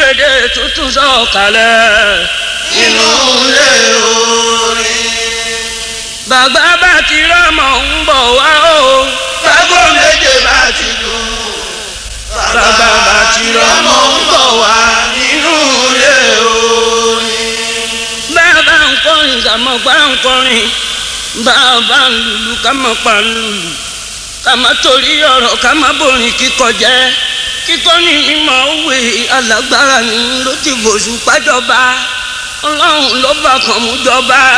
gbèdé tuntun sọ̀kalẹ̀. inú ilé orin. bàbá bá ti rọ́mọ ń bọ̀ wá o. Bágbó méje bá ti dùn. bàbá bá ti rọ́mọ ń bọ̀ wá. nínú ilé orin. bàbá ń kọrin kàmọ́ pa ń kọrin. bàbá ń lùlù kàmọ́ pa ń lùlù. kàmọ́ torí ọ̀rọ̀ kàmọ́ borin kíkọ jẹ́. kíkọ́ ní mímọ́ òwe alágbára ni ló ti bòṣù pájọba. ọlọ́run ló bá kàn mú jọba.